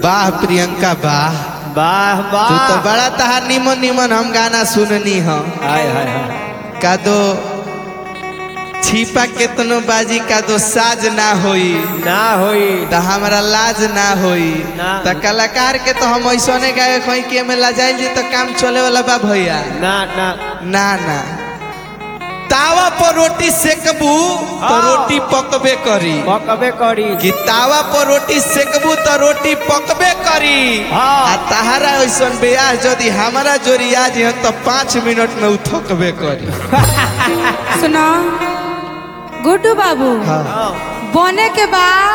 वाह प्रियंका वाह वाह तू तो वाह बड़ा तहार निमन निमन हम गाना सुननी हम हाय हाय हाय का दो छिपा केतनो बाजी का दो साज ना होई ना होई त हमारा लाज ना होई ना। त कलाकार के तो हम ऐसने गाए कहीं के में लजाइल जी तो काम चले वाला बा भैया ना ना ना ना तावा पर रोटी सेकबू तो हाँ। रोटी पकबे करी पकबे करी कि तावा पर रोटी सेकबू तो रोटी पकबे करी हाँ। आ तहारा ऐसन ब्याह यदि हमारा जोरिया जी तो पाँच मिनट में उ थकबे करी सुनो गुड्डू बाबू हाँ बने के बाद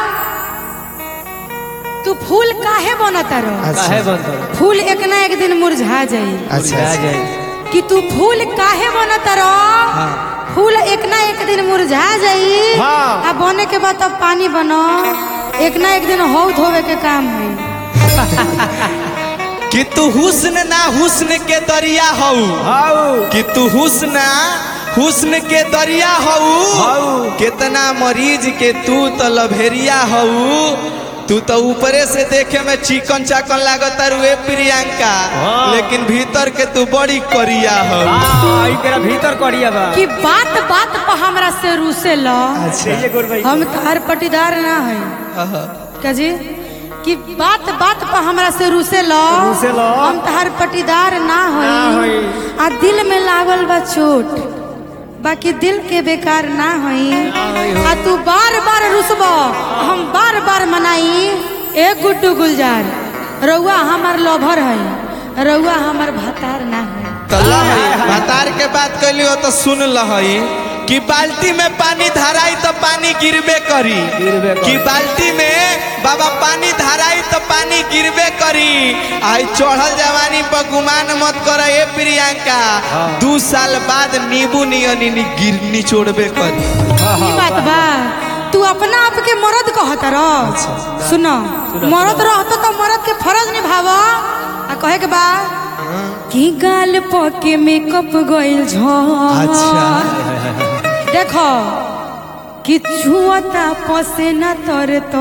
तू फूल काहे बनता रहो अच्छा। काहे बनता फूल एक ना एक दिन मुरझा जाई अच्छा आ अच्छा। जाए कि तू फूल काहे बनता रहो हाँ। फूल एक ना एक दिन मुरझा जाई हाँ। आ बने के बाद तब पानी बनो एक ना एक दिन हौ धोवे के काम है कि तू हुस्न ना हुस्न के दरिया हऊ हाउ कि तू हुस्न हुस्न के दरिया हऊ हाउ कितना मरीज के तू तो लभेरिया हऊ तू तो ऊपरे से देखे में चिकन चाकन लागत रुए प्रियंका हाँ। लेकिन भीतर के तू बड़ी करिया हऊ आ एकरा भीतर करिया बा कि बात बात पर हमरा से रूसे लो ये गोर भाई हम तार पटीदार ना है अच्छा क्या जी कि बात बात पर हमरा से रूसे लो रूसे लो। हम तार पटीदार ना ना होई होई। आ दिल में लागल बा चोट बाकी दिल के बेकार ना होई आ तू बार बार रुसबो हम बार बार मनाई ए गुड्डू गुलजार रउआ हमार लोभर है रउआ हमार भातार ना है तो लहई भतार के बात कैली हो तो सुन लहई कि बाल्टी में पानी धराई तो पानी गिरबे करी गिरबे करी। कि बाल्टी में बाबा पानी धराई तो पानी गिरबे करी आई चढ़ल जवानी पर गुमान मत कर ए प्रियंका हाँ। दू साल बाद नींबू नियनी नी गिर निचोड़बे करी ई बात बा तू अपना आप के मर्द कहत रह सुनो मर्द रहतो तो मर्द के फर्ज निभाव आ कहे के बा कि गाल पके मेकअप गइल झ अच्छा। देखो कि छुअता पसेना तर तो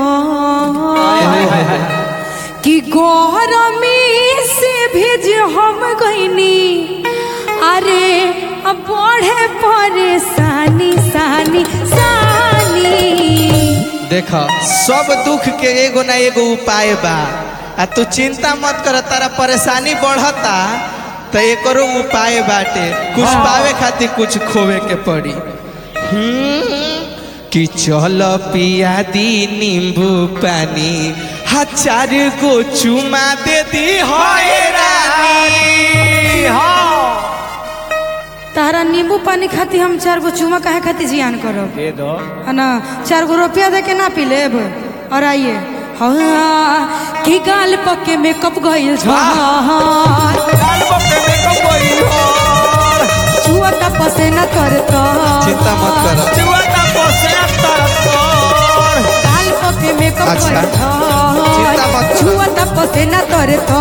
कि गरमी से भेज हम गईनी अरे अब बढ़े परेशानी सानी सानी देख सब दुख के एगो ना एगो उपाय बा आ तू चिंता मत कर तारा परेशानी बढ़ता तो एकरो उपाय बाटे कुछ हाँ। पावे खातिर कुछ खोवे के पड़ी हम्म, कि चल पिया दी नींबू पानी हजार गो चुमा दे दी होए रानी हां तारा नींबू पानी खाती हम चार गो चूमा काहे खाती जियान करो दे दो है ना चार गो रुपया दे के ना पी लेब और आइए हाँ की गाल पके मेकअप गइल झहार लाल बक्के में कबई हो छुआ का पसेना कर तो चिंता मत कर जुआता पोसे तरतोर गाल पके मेकअप अच्छा। गइल चिंता मत झहार कर। छुआ का पसेना कर तो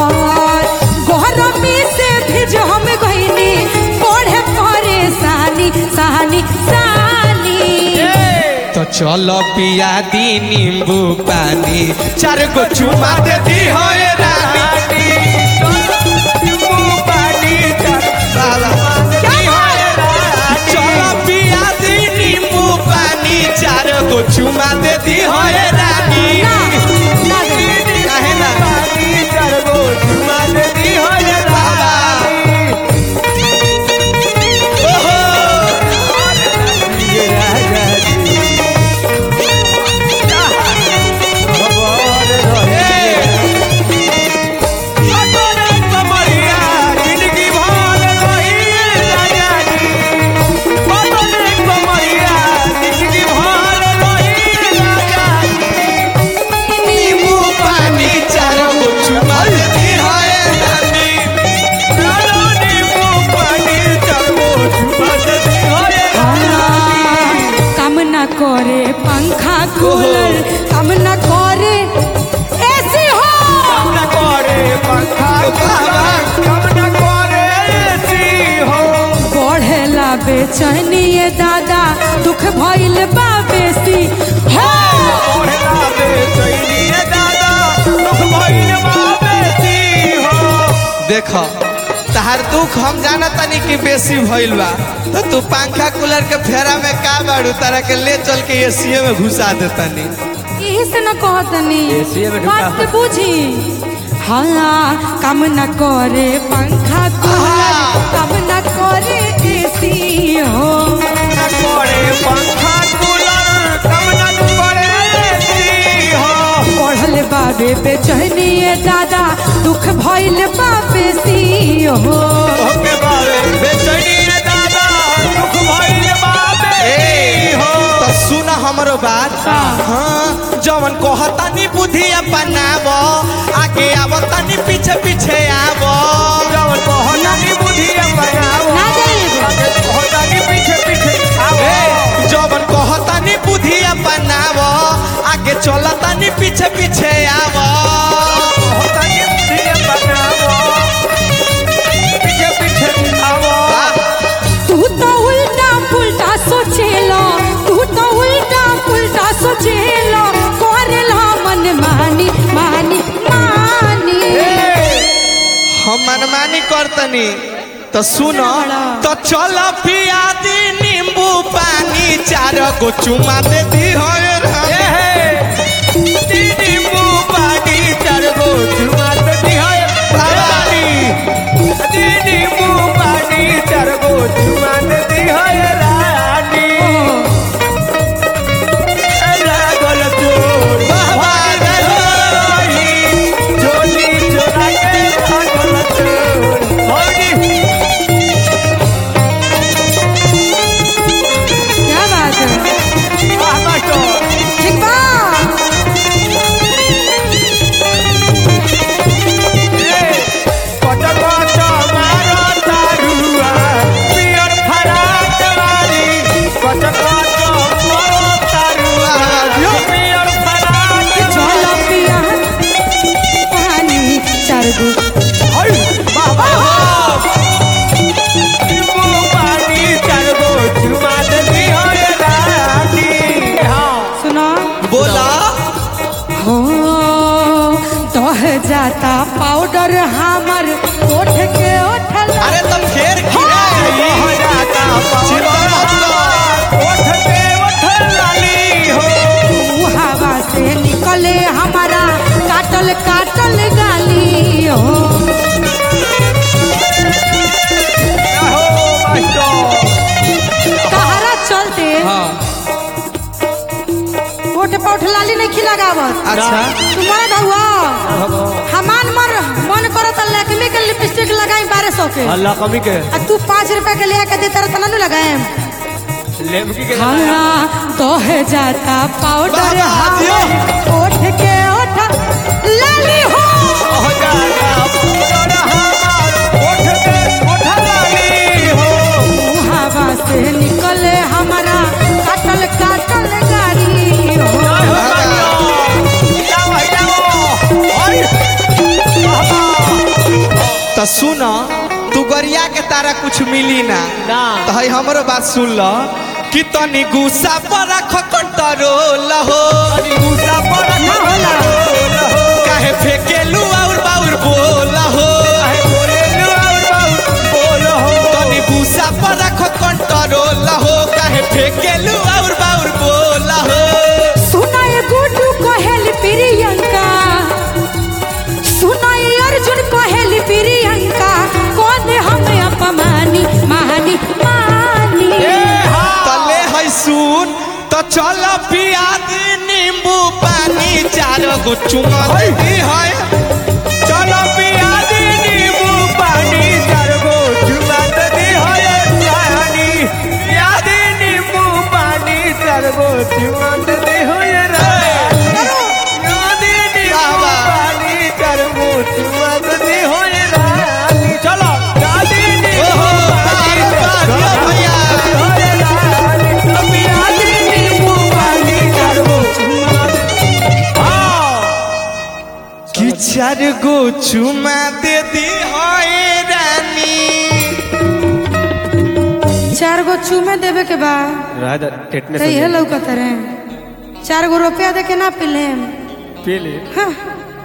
गरमी से भेज हम गइनी पढ़े परेशानी सानी सानी तो चलो पिया दी नींबू पानी चार गो चुमा दे दी होए रानी चलो पिया दी नींबू पानी चार गो चुमा दे दी होए रानी ना, ना दे। काहे ना बाबा ओहो नींबू पानी चार गो चुमा दे दी होए रानी काम न करे पंखा कूलर काम न करे एसी हो बढ़ेला बेचैनी ये दादा दुख भइल बा बेसी हो दादा देख तहार दुख हम जाना तनी कि बेसी भइल बा तो तू पंखा कूलर के फेरा में का बाड़ू तारा के ले चल के एसीए में घुसा देतनी यही से न कहतनी एसीए में ढुका। बात के बुझी हाँ काम न करे पंखा कूलर काम न करे एसी हो करे पंखा कूलर कम न करे एसी हो पढ़ल बाबे बेचैनी दादा दुख भइल बाबे सी हो ओके बाबे बेचैनी रे दादा दुख भइल बाबे हो तो सुन हमरो बात हाँ जवन कहतानी बुद्धि अपनाव आगे आव तनी पीछे पीछे आव जवन कहतानी बुद्धि अपनाओ ना जाइए। आगे कहतानी पीछे पीछे आओ ए, जवन कहतानी बुद्धि अपनाव आगे चलतानी पीछे पीछे आव कहतानी बुद्धि अपनाओ पीछे पीछे आओ तू तो उल्टा पुल्टा सोचेलो तू तो उल्टा पुल्टा सोचेलो करेला मन मानी मानी मानी हम मनमानी करतनी तो सुनो तो चल पिया दी नींबू पानी चार गो चुमा दे दी हो ए हे दीदी मुंह पानी चार गो चुमा दे दिहाय रानी दीदी मुंह पानी चार गो चुमा दे दिहाय रानी ए लागल चोर वाह, वाह, भागी चोरी चोरा के लागल चोर हौडी क्या बात है वाह मास्टर ठीक बा चलो पिया पानी चार गो सुनो बोला हो दह जाता पाउडर हमर ओठ के ओठल अरे तुम घेर खिया चिंता मत कर हवा से निकले हमारा काटल काटल गाली हो तहरा चलते हाँ ओठ पे ओठ लाली नहीं खिलागावत अच्छा तुम्हारा हुआ हमान मर मन करो तो लकमी के लिपस्टिक लगाई बारह सौ के अल्लाह कमी के आ तू पाँच रुपए के ले के दे तरह तना नु लगाए लेमकी के हाँ तो है जाता पाउडर बाबा, दियो। हमर ओठ के ओठ लाली हो हो जाता पूरा हमार ओठ के ओठ लाली हो हवा से निकले हमारा काटल काटल गाड़ी हो जय हो कन्या जाओ जाओ ओए बाबा तो सुन तू गरिया के तारा कुछ मिली ना ना तो है हमरो बात सुन ल कि तनी गुस्सा पर रख कंट्रोल हो अरे गुस्सा पर ना होला। काहे फेकेलू और बाउर बोल हो काहे बोले नु और बाबू बोलो हो तनी गुस्सा पर रख कंट्रोल हो काहे फेकेलू और बाउर बोल हो सुनाए गुड्डू कहेल प्रियंका सुनाए अर्जुन कहेल प्रियंका कौन हम अपमानी मानी मानी तले है सुन तो चल पिया दी नींबू पानी चार गो चुमा दी है चलो पिया दी नींबू पानी चार गो चुमा दे दी होए रानी पिया दी नींबू पानी चार गो चुमा दे दी होए रानी पिया दी नींबू बाबा। पानी चार गो चुमा दे दी होए रानी चलो पिया दी नींबू ओहो, पानी बाबा, चार गो भैया। होए रानी पिया दी नींबू पानी चार गो चुमा दे हाँ कि चार गो चुमा दे दी है रानी चार गो चूमे देवे के बा राधा टेटने तो ये लौकत रहे चार गो रुपया दे के ना पिले पी ले हाँ